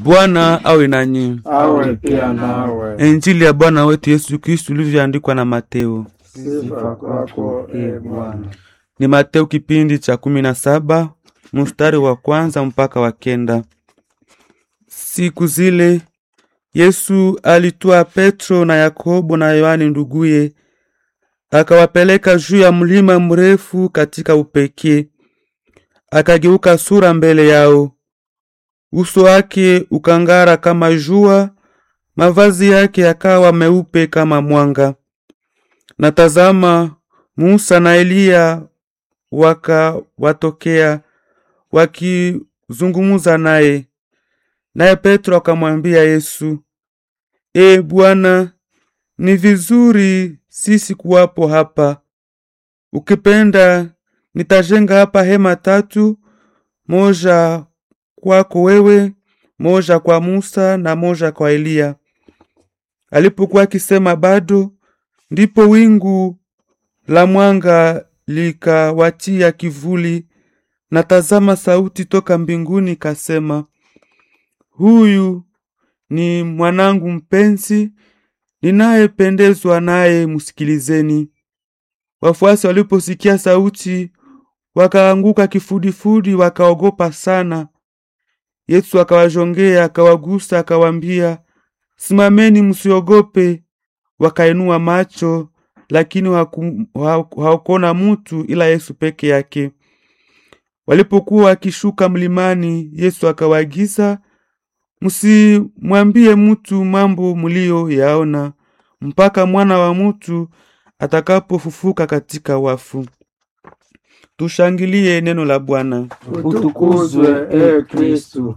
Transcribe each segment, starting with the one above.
Bwana awe nanyi. awe pia nawe. Injili ya Bwana wetu Yesu Kristu ilivyoandikwa na Mateo. Sifa kwako e Bwana. Ni Mateo kipindi cha kumi na saba mstari wa kwanza mpaka wa kenda. Siku zile Yesu alitwaa Petro na Yakobo na Yohane nduguye, akawapeleka juu ya mlima mrefu katika upekee. Akageuka sura mbele yao, uso wake ukang'ara kama jua, mavazi yake yakawa meupe kama mwanga. Na tazama, Musa na Eliya wakawatokea wakizungumza naye. Naye Petro akamwambia Yesu, E Bwana, ni vizuri sisi kuwapo hapa. Ukipenda nitajenga hapa hema tatu, moja kwako wewe, moja kwa Musa na moja kwa Eliya. Alipokuwa akisema bado, ndipo wingu la mwanga likawatia kivuli, na tazama, sauti toka mbinguni kasema, huyu ni mwanangu mpenzi, ninayependezwa naye, msikilizeni. Wafuasi waliposikia sauti, wakaanguka kifudifudi, wakaogopa sana. Yesu akawajongea, akawagusa, akawaambia, simameni, msiogope. Wakainua macho, lakini hawaku- hawaku- hawakuona mutu ila Yesu peke yake. Walipokuwa wakishuka mlimani, Yesu akawaagiza, msimwambie mutu mambo muliyoyaona mpaka mwana wa mutu atakapofufuka katika wafu. Tushangilie neno la Bwana. Utukuzwe e Kristu.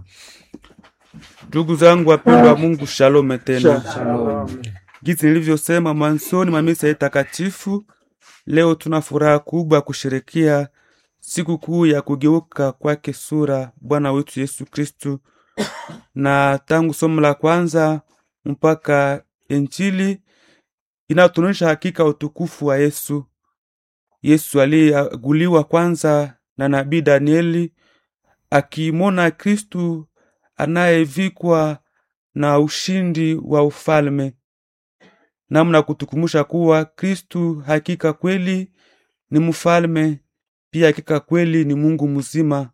Ndugu zangu wapendwa wa Mungu, shalome tena. Shalom. Jinsi nilivyosema mwanzoni mwa misa hii takatifu, leo tuna furaha kubwa kusherekea siku kuu ya kugeuka kwake sura Bwana wetu Yesu Kristu, na tangu somo la kwanza mpaka Injili inatuonyesha hakika utukufu wa Yesu. Yesu aliyeaguliwa kwanza na nabii Danieli akimwona Kristu anayevikwa na ushindi wa ufalme namna kutukumbusha kuwa Kristu hakika kweli ni mfalme, pia hakika kweli ni Mungu mzima.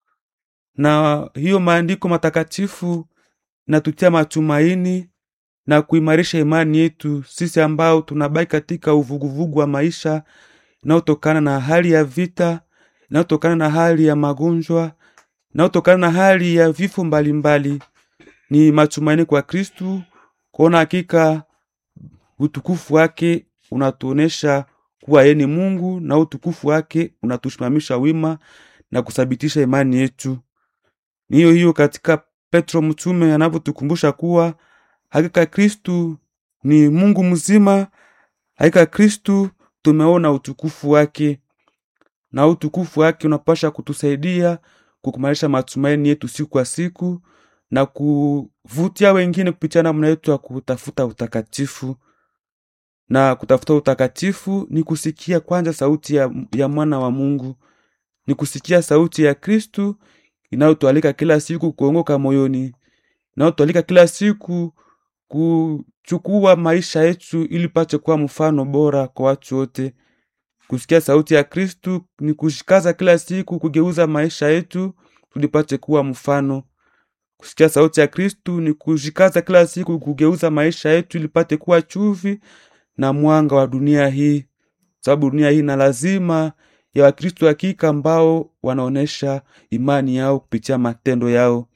Na hiyo maandiko matakatifu natutia matumaini na kuimarisha imani yetu sisi ambao tunabaki katika uvuguvugu wa maisha inayotokana na hali ya vita, inayotokana na hali ya magonjwa, inayotokana na hali ya vifo mbalimbali. Ni matumaini kwa Kristu kuona hakika utukufu wake unatuonesha kuwa yeye ni Mungu na utukufu wake unatusimamisha wima na kuthabitisha imani yetu. Ni hiyo hiyo katika Petro mtume anavyotukumbusha kuwa hakika Kristu ni Mungu mzima, hakika Kristu tumeona utukufu wake, na utukufu wake unapasha kutusaidia kukumarisha matumaini yetu siku kwa siku na kuvutia wengine kupitia namna yetu ya kutafuta utakatifu na kutafuta utakatifu ni kusikia kwanza sauti ya, ya mwana wa Mungu, ni kusikia sauti ya Kristu inayotualika kila siku kuongoka moyoni, inayotualika kila siku kuchukua maisha yetu ili pate kuwa mfano bora kwa watu wote. Kusikia sauti ya Kristu ni kushikaza kila siku kugeuza maisha yetu tulipate kuwa mfano. Kusikia sauti ya Kristu ni kushikaza kila siku kugeuza maisha yetu ili pate kuwa chuvi na mwanga wa dunia hii, sababu dunia hii na lazima ya Wakristo hakika ambao wanaonesha imani yao kupitia matendo yao.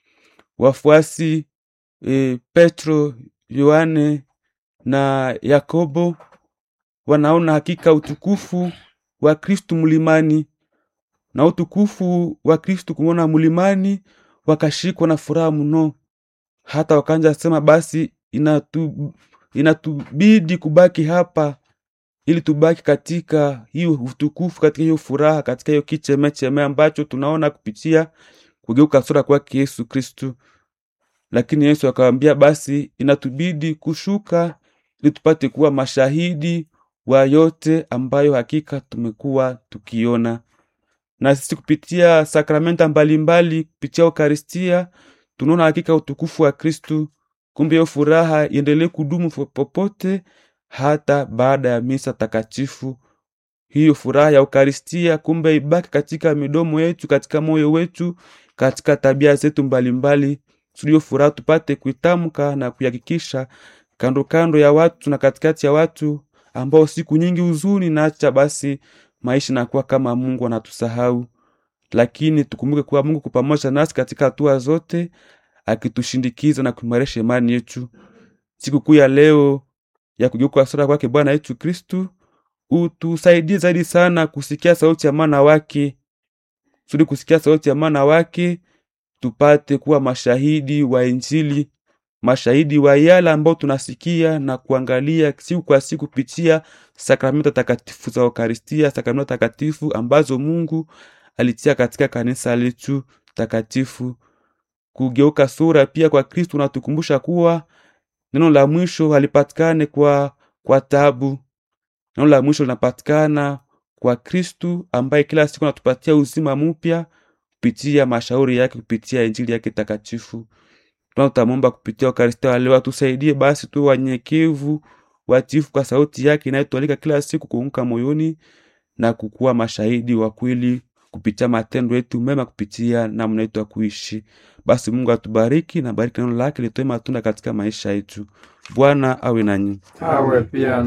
Wafuasi e, Petro, Yohane na Yakobo wanaona hakika utukufu wa Kristu mlimani, na utukufu wa Kristu kumwona mlimani, wakashikwa na furaha mno, hata wakanja sema basi inatu inatubidi kubaki hapa ili tubaki katika hiyo utukufu, katika hiyo furaha, katika hiyo kichemecheme ambacho tunaona kupitia kugeuka sura kwake Yesu Kristu. Lakini Yesu akawaambia basi inatubidi kushuka ili tupate kuwa mashahidi wa yote ambayo hakika tumekuwa tukiona, na sisi kupitia sakramenta mbalimbali, kupitia Eukaristia tunaona hakika utukufu wa Kristu. Kumbe hiyo furaha iendelee kudumu fo- popote, hata baada ya misa takatifu. Hiyo furaha ya Ukaristia kumbe ibaki katika midomo yetu, katika moyo wetu, katika tabia zetu mbalimbali, tulio furaha tupate kuitamka na kuihakikisha kando kando ya watu na katikati ya watu ambao siku nyingi huzuni naacha basi maisha inakuwa kama Mungu anatusahau, lakini tukumbuke kuwa Mungu kwa pamoja nasi katika hatua zote, akitushindikiza na kuimarisha imani yetu. Sikukuu ya leo ya kugeuka sura kwake Bwana yetu Kristu utusaidie zaidi sana kusikia sauti ya mwana wake, kusudi kusikia sauti ya mwana wake tupate kuwa mashahidi wa Injili, mashahidi wa yale ambao tunasikia na kuangalia siku kwa siku kupitia sakramento takatifu za Eukaristia, sakramento takatifu ambazo Mungu alitia katika kanisa letu takatifu. Kugeuka sura pia kwa Kristu unatukumbusha kuwa neno la mwisho halipatikane kwa, kwa tabu. Neno la mwisho linapatikana kwa Kristu ambaye kila siku anatupatia uzima mpya kupitia mashauri yake, kupitia injili yake takatifu. Tunatamwomba kupitia Eukaristia wa leo atusaidie basi tu wanyenyekevu, watiifu kwa sauti yake inayotualika kila siku kuunga moyoni na kukuwa mashahidi wa kweli kupitia matendo yetu mema, kupitia namna yetu ya kuishi. Basi Mungu atubariki na bariki neno lake litoe matunda katika maisha yetu. Bwana awe nanyi. awe pia